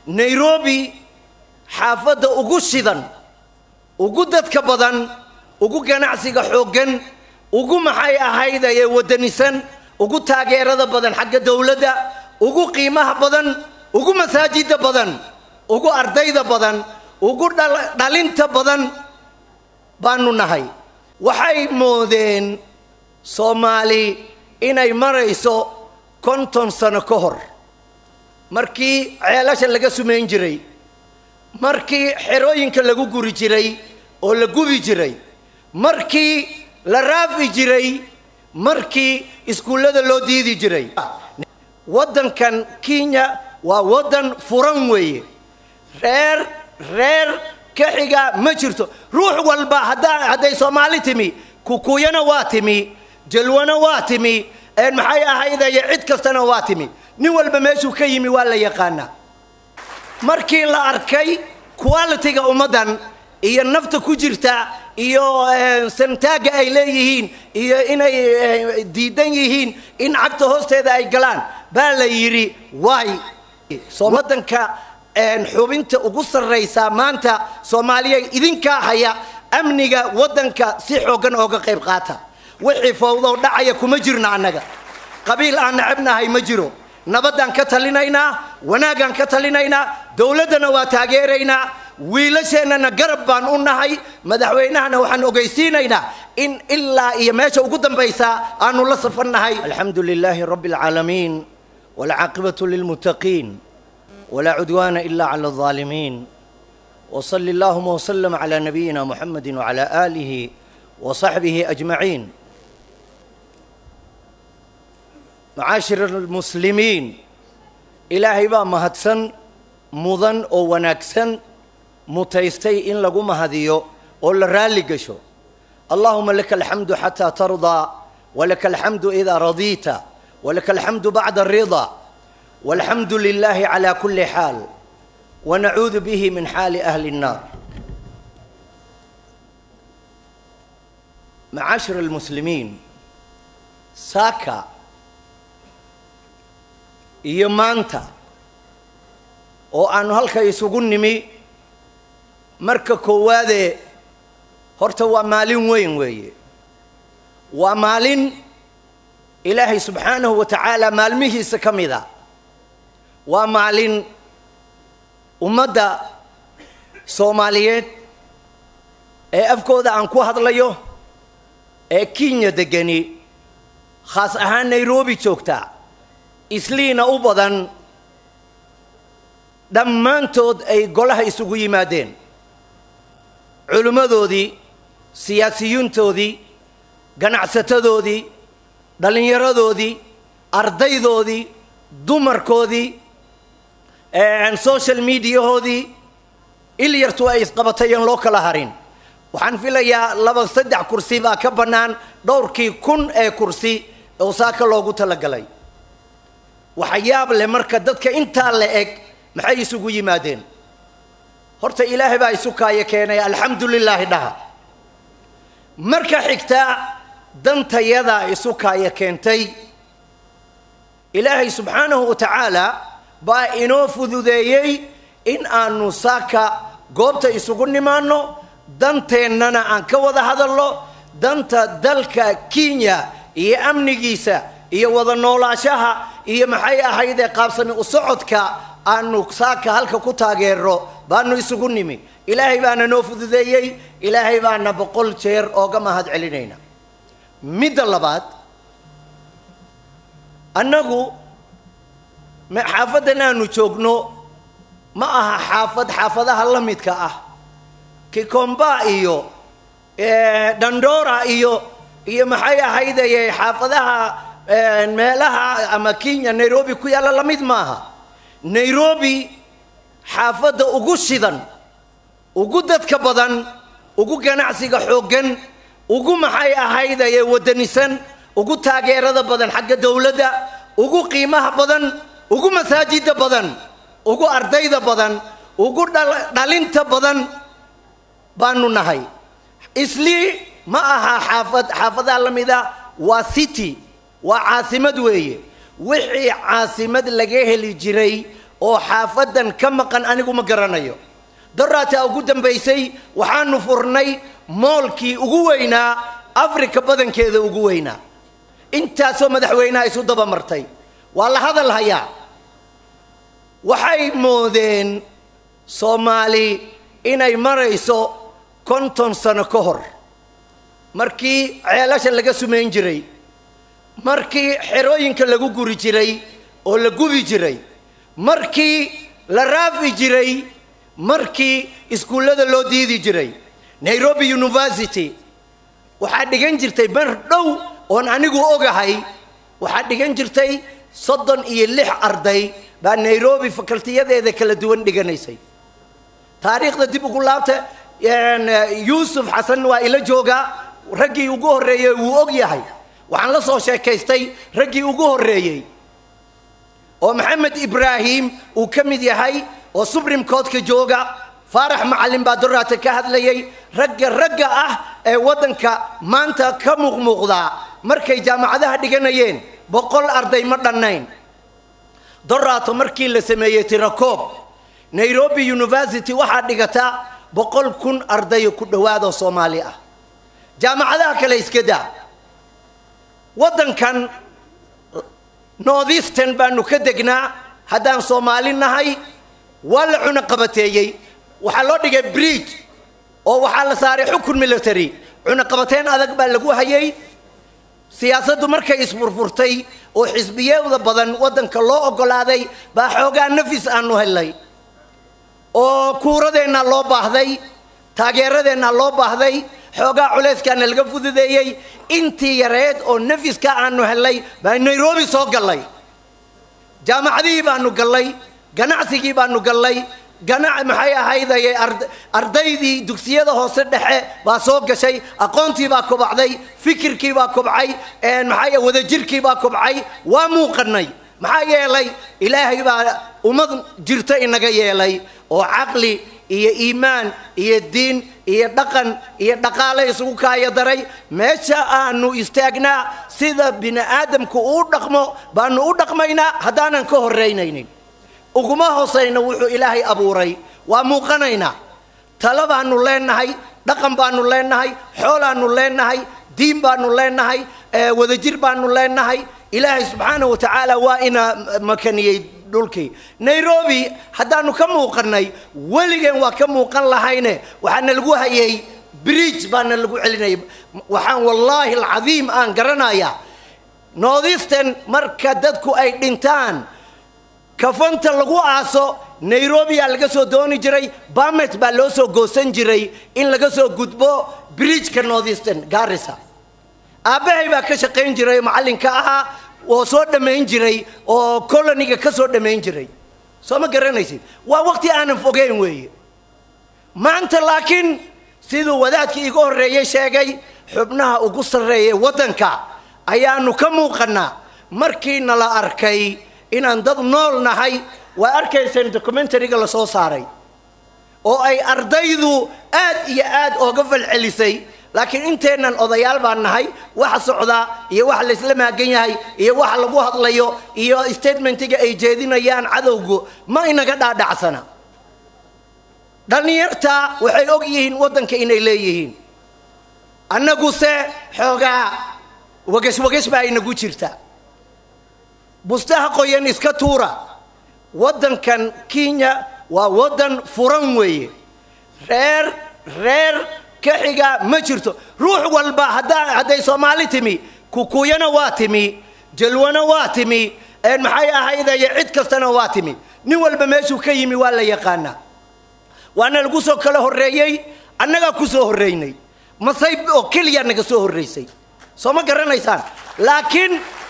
nairobi xaafadda ugu shidan ugu dadka badan ugu ganacsiga xooggan ugu maxay ahayd ee wadanisan ugu taageerada badan xagga dowladda ugu qiimaha badan ugu masaajida badan ugu ardayda badan ugu dhalinta badan baanu nahay waxay moodeen soomaali inay marayso konton sano ka hor markii ceelasha laga sumayn jiray markii xerooyinka lagu guri jiray oo la gubi jiray markii la raafi jiray markii iskuullada loo diidi jiray waddankan kenya waa waddan furan weeye reer reer ka xiga ma jirto ruux walba haddaa hadday soomaali timi kukuyana waa timi jalwana waa timi maxay ahaydaye cid kastana waa timi nin walba meeshuu ka yimi waa la yaqaanaa markii la arkay qualitiga ummaddan iyo nafta ku jirta iyo santaagga ay leeyihiin iyo inay diidan yihiin in cagta hoosteeda ay galaan baa la yidhi waay waddanka xubinta ugu sarraysaa maanta soomaaliya idinkaa haya amniga waddanka si xooggan ooga qayb qaata wixii fawdow dhacaya kuma jirno annaga qabiil aan nacabnahay ma jiro nabaddaan ka talinaynaa wanaaggaan ka talinaynaa dowladdana waa taageeraynaa wiilasheennana garab baan u nahay madaxweynahana waxaan ogeysiinaynaa in ilaa iyo meesha ugu dambaysa aanu la safan nahay alxamdu lilaahi rabbi alcaalamiin walcaaqibatu lilmuttaqiin walaa cudwaana ila cala alظaalimiin وصل اللهم وسلم على نبينا محمد وعلى آله وصحبه أجمعين معاشر المسلمين إلهي با مهدسن مضن أو ونكسن متيستي إن لقو مهديو أو لرالي قشو اللهم لك الحمد حتى ترضى ولك الحمد إذا رضيت ولك الحمد بعد الرضا والحمد لله على كل حال ونعوذ به من حال أهل النار معاشر المسلمين ساكا iyo maanta oo aanu halka isugu nimi marka koowaadee horta waa maalin weyn weeye waa maalin ilaahay subxaanahu wa tacaala maalmihiisa ka mid a waa maalin ummadda soomaaliyeed ee afkooda aan ku hadlayo ee kenya degani khaas ahaan nairobi joogta isliina u badan dhammaantood ay golaha isugu yimaadeen culimmadoodii siyaasiyiintoodii ganacsatadoodii dhallinyaradoodii ardaydoodii dumarkoodii social mediahoodii ilyartu ay isqabatayeen loo kala harin waxaan filayaa laba saddex kursi baa ka bannaan dhowrkii kun ee kursi oo saaka loogu talagalay waxa yaab leh marka dadka intaa la eg maxay isugu yimaadeen horta ilaahay baa isu kaaya keenay alxamdu lilaahi dhaha marka xigta dantayadaa isu kaaya keentay ilaahay subxaanahu wa tacaala baa inoo fududeeyey in aanu saaka goobta isugu nimaanno danteennana aan ka wada hadalno danta dalka kenya iyo amnigiisa iyo wada noolaashaha iyo maxay ahaydee qaabsami u socodka aanu saaka halka ku taageero baanu isugu nimi ilaahay baana noo fududeeyey ilaahay baana boqol jeer ooga mahad celinayna midda labaad annagu xaafaddan aanu joogno ma aha xaafad xaafadaha la midka ah kikomba iyo dandora iyo iyo maxay ahaydaye xaafadaha meelaha ama kenya nairobi ku yaalla lamid maaha nairobi xaafadda ugu shidan ugu dadka badan ugu ganacsiga xooggan ugu maxay ahaydaye wadanisan ugu taageerada badan xagga dowladda ugu qiimaha badan ugu masaajida badan ugu ardayda badan ugu dhalinta badan baanu nahay islii ma aha xaafad xaafadaha la mida waa city waa caasimad weeye wixii caasimad laga heli jiray oo xaafadan ka maqan anigu ma garanayo daraataa ugu dambaysay waxaanu furnay moolkii ugu weynaa afrika badankeeda ugu weynaa intaasoo madaxweyneha isu dabamartay waa la hadal hayaa waxay moodeen soomaali inay marayso konton sano ka hor markii ceelasha laga sumayn jiray markii xerooyinka lagu guri jiray oo la gubi jiray markii la raafi jiray markii iskuullada loo diidi jiray nairobi university waxaa dhigan jirtay mar dhow oon anigu ogahay waxaa dhigan jirtay soddon iyo lix arday baa nairobi fakaltiyadeeda kala duwan dhiganaysay taariikhda dib ugu laabta yuusuf xasan waa ila joogaa raggii ugu horreeyey wuu og yahay waxaan la soo sheekaystay raggii ugu horreeyey oo maxamed ibraahim uu ka mid yahay oo supreme courtka jooga faarax macallin baa doraata ka hadlayay ragga ragga ah ee waddanka maanta ka muuqmuuqdaa markay jaamacadaha dhiganayeen boqol arday ma dhannayn doraato markii la sameeyey tirakoob nairobi university waxaa dhigata boqol kun ardayo ku dhowaad oo soomaali ah jaamacadaha kale iska daa waddankan northeastern baanu ka degnaa haddaan soomaali nahay waa la cuno qabateeyey waxaa loo dhigay bridge oo waxaa la saaray xukun military cunuqabateen adag baa lagu hayay siyaasaddu markay isfurfurtay oo xisbiyada badan waddanka loo oggolaaday baa xoogaa nafis aanu helnay oo kuuradeenna loo baahday taageeradeenna loo baahday xoogaa culayskaana laga fududeeyey intii yareed oo nafiska aanu helnay baa nairobi soo gallay jaamacadihii baanu gallay ganacsigii baanu gallay ganac maxay ahaydaye ardaydii dugsiyada hoose dhexe baa soo gashay aqoontii baa kobacday fikirkii baa kobcay maxay wadajirkii baa kobcay waa muuqanay maxaa yeelay ilaahay baa ummad jirta inaga yeelay oo caqli iyo iimaan iyo diin iyo dhaqan iyo dhaqaale isugu kaaya daray meesha aanu istaagnaa sida bini aadamku uu dhaqmo baanu u dhaqmaynaa haddaanan ka horeynaynin uguma hoosayna wuxuu ilaahay abuuray waa muuqanaynaa talo baanu leenahay dhaqan baanu leenahay xoolaanu leenahay diin baanu leenahay wadajir baanu leenahay ilaahay subxaana wa tacaala waa ina makaniyey dhulkii nairobi haddaanu ka muuqanay weligeen waa ka muuqan lahayne waxaana lagu hayay bridge baana lagu celinayay waxaan wallaahi alcadiim aan garanayaa northeastern marka dadku ay dhintaan kafanta lagu aaso nairobiyaa laga soo dooni jiray bamet baa loo soo goosan jiray in laga soo gudbo bridgeka northeastern garissa aabbahay baa ka shaqayn jiray macallinka ahaa oo soo dhammayn jiray oo coloniga ka soo dhammayn jiray soo ma garanaysid waa waqti aanan fogeyn weeye maanta laakiin siduu wadaadkii iga horreeyey sheegay xubnaha ugu sarreeya waddanka ayaanu ka muuqannaa markii nala arkay inaan dad nool nahay waa arkayseen documentariga la soo saaray oo ay ardaydu aad iyo aad ooga falcelisay laakiin inteennan odayaal baan nahay waxa socdaa iyo waxa laysla maagan yahay iyo waxa lagu hadlayo iyo statementiga ay jeedinayaan cadowgu ma inaga dhaadhacsana dhallinyarta waxay og yihiin waddanka inay leeyihiin annaguse xoogaa wagesh wagesh baa inagu jirta bustaha qoyan iska tuura waddankan kenya waa waddan furan weeye reer reer ka xiga ma jirto ruux walba haddaa hadday soomaali timi kukuyana waa timi jalwana waa timi maxay ahaydaye cid kastana waa timi nin walba meeshuu ka yimi waa la yaqaanaa waana lagu soo kala horreeyey annagaa ku soo horreynay masayb oo keliya naga soo horraysay soo ma garanaysaan laakiin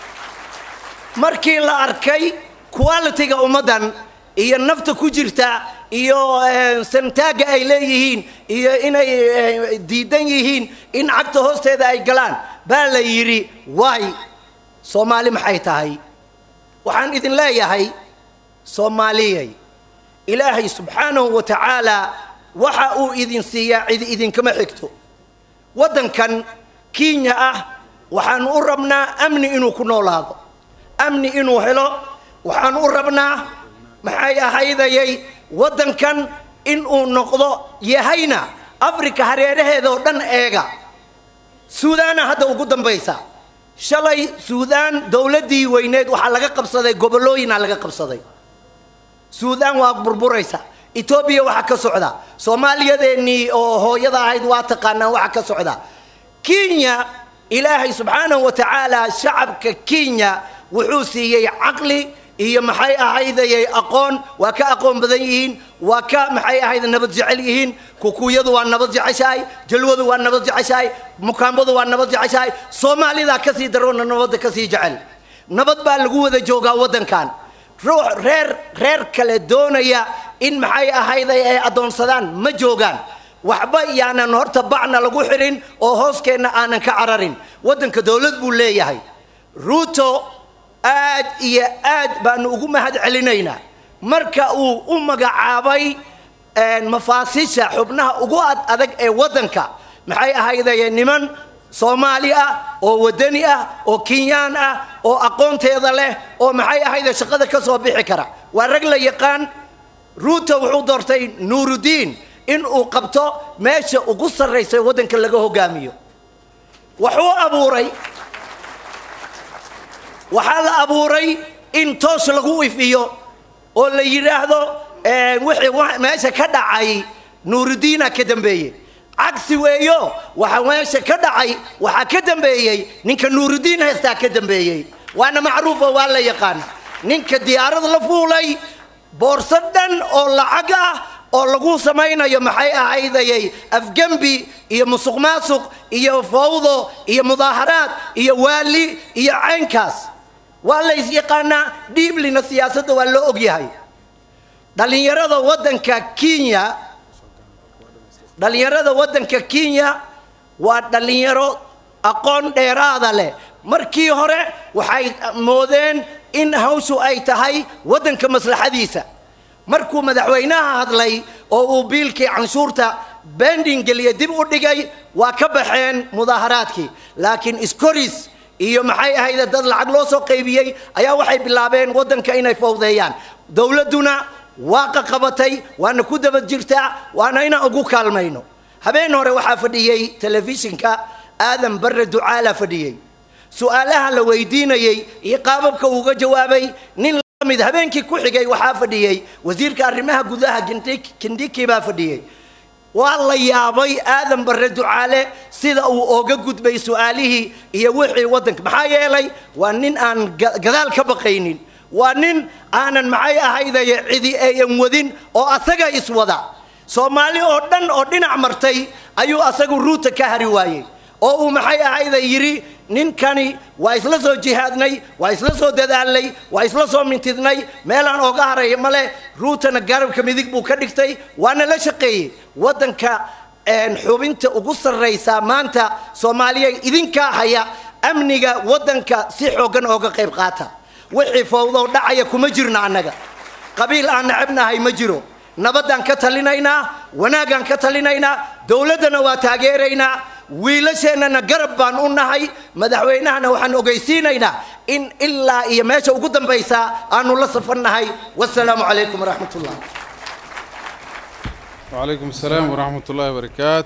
markii la arkay qualitiga ummaddan iyo nafta ku jirta iyo santaagga ay leeyihiin iyo inay diidan yihiin in cagta hoosteeda ay galaan baa la yidhi waay soomaali maxay tahay waxaan idin leeyahay soomaaliyay ilaahay subxaanahu wa tacaala waxa uu idin siiyaa cidi idinkama xigto waddankan kenya ah waxaanu u rabnaa amni inuu ku noolaado amni inuu helo waxaanu u rabnaa maxay ahaydayay waddankan in uu noqdo yahayna afrika hareeraheeda oo dhan eega suudaana hadda ugu dambaysa shalay suudaan dowladdii weyneed waxaa laga qabsaday gobollooyinaa laga qabsaday suudaan waa burburaysa etoobiya waxaa ka socda soomaaliyadeennii oo hooyada ahayd waa taqaanaan waxaa ka socda kenya ilaahay subxaanahu wa tacaala shacabka kenya wuxuu siiyey caqli iyo maxay ahaydayay aqoon waa ka aqoon badan yihiin waa ka maxay ahayd nabad jecel yihiin kukuyadu waa nabad jeceshahay jalwadu waa nabad jeceshahay mukaambadu waa nabad jeceshahay soomaalidaa kasii daroona nabadda kasii jecel nabad baa lagu wada joogaa waddankan ruux reer reer kale doonaya in maxay ahayday ay addoonsadaan ma joogaan waxba yaanan horta bacna lagu xirin oo hooskeenna aanan ka cararin waddanka dowlad buu leeyahay ruuto aad iyo aad baanu ugu mahad celinaynaa marka uu u magacaabay mafaasisha xubnaha ugu ad adag ee waddanka maxay ahaydaye niman soomaali ah oo waddani ah oo kenyaan ah oo aqoonteeda leh oo maxay ahayde shaqada ka soo bixi kara waa rag la yaqaan ruuto wuxuu doortay nuurudiin in uu qabto meesha ugu sarraysa waddanka laga hogaamiyo wuxuu abuuray waxaa la abuuray in toos lagu ifiyo oo la yidhaahdo wixii meesha ka dhacay nuurudiina ka dambeeyey cagsi weeyo waxa meesha ka dhacay waxaa ka dambeeyey ninka nuurudiin heestaa ka dambeeyey waana macruufa waa la yaqaana ninka diyaarad la fuulay boorso dhan oo lacag ah oo lagu samaynayo maxay ahaydayay afgembi iyo musuq maasuq iyo fawdo iyo mudaaharaad iyo waali iyo caynkaas waa la is-yaqaanaa dhiiblina siyaasadda waa loo ogyahay dhallinyarada waddanka kenya dhallinyarada waddanka kenya waa dhallinyaro aqoon dheeraada leh markii hore waxay moodeen in hawshu ay tahay waddanka maslaxadiisa markuu madaxweynaha hadlay oo uu biilkii canshuurta bending geliya dib u dhigay waa ka baxeen mudaaharaadkii laakiin iskoris iyo maxay ahayde dad lacag loo soo qaybiyey ayaa waxay bilaabeen waddanka inay fawdeeyaan dowladduna waa qaqabatay waana ku daba jirtaa waana inaan ugu kaalmayno habeen hore waxaa fadhiyey telefishinka aadan barre ducaala fadhiyey su-aalaha la weydiinayey iyo qaababka uuga jawaabay nin lamid habeenkii ku xigay waxaa fadhiyey wasiirka arrimaha gudaha kindiki baa fadhiyey waa la yaabay aadan barre ducaale sida uu ooga gudbay su-aalihii iyo wixii waddanka maxaa yeelay waa nin aan gadaal ka baqaynin waa nin aanan maxay ahaydaye cidi ayan wadin oo asaga iswada soomaali oo dhan oo dhinac martay ayuu asagu ruuta ka hari waayey oo uu maxay ahayda yidhi ninkani waa isla soo jihaadnay waa isla soo dadaalnay waa isla soo mintidnay meelaan ooga haraya male ruutana garabka midig buu ka dhigtay waana la shaqeeyey waddanka xubinta ugu sarraysa maanta soomaaliya idinkaa haya amniga waddanka si xooggan ooga qayb qaata wixii fawdow dhacaya kuma jirno annaga qabiil aan nacabnahay ma jiro nabaddaan ka talinaynaa wanaaggaan ka talinaynaa dowladdana waa taageeraynaa wiilasheennana garab baan u nahay madaxweynahana waxaan ogeysiinaynaa in ilaa iyo meesha ugu dambaysa aanu la safannahay wasalaamu calaykum waraxmat ullah وعليكم السلام ورحمة الله وبركاته